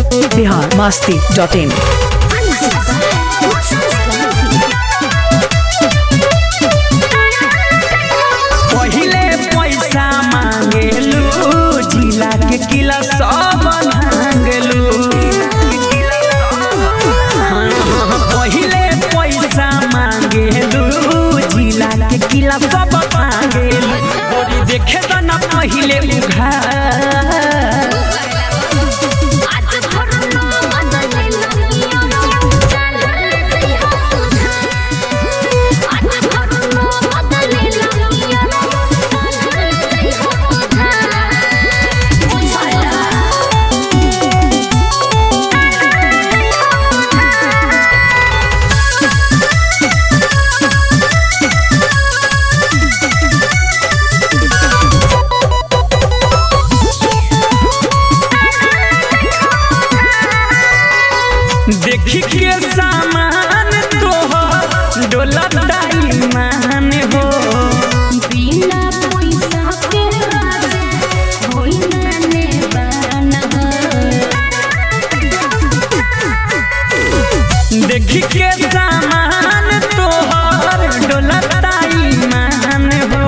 Bihar Masti dot in पहिले पैसा मांगेलू जिला के किला सब भांगलू पहिले पैसा मांगेलू जिला के किला सब भांगेलू गोरी देखे त ना पहिले उघार देखी के सामान तोहर डोलत मान हो देखी के सामान तोहर डोलत मान हो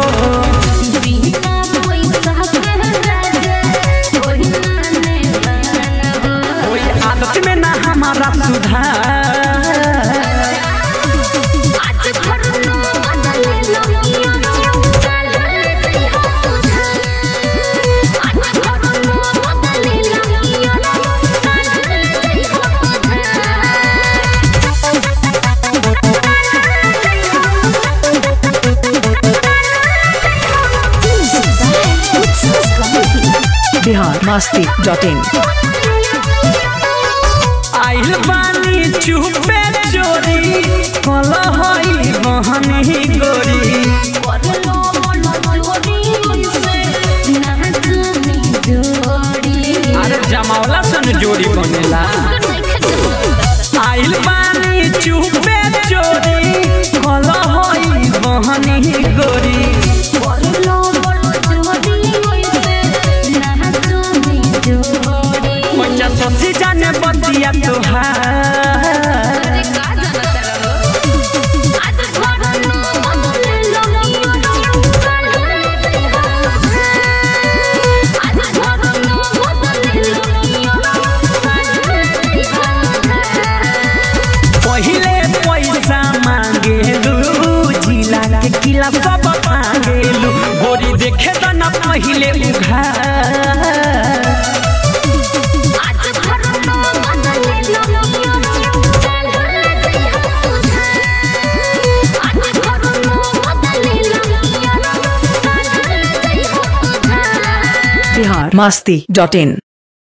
ओई आदत में ना हमारा सुधार बिहार मास्ती डॉट इन आइल बानी चुपे चोरी कल हई बहनी गोरी अरे जमावला सन जोड़ी बनेला आइल बानी चुपे चोरी कल हई बहनी गोरी पंचा ससी जाने बतिया तोहार पहिले पैसा मांगेलू जिला के किला सब मांगेलू गोरी देखे त ना पहिले उघार बिहार मास्ती डॉट इन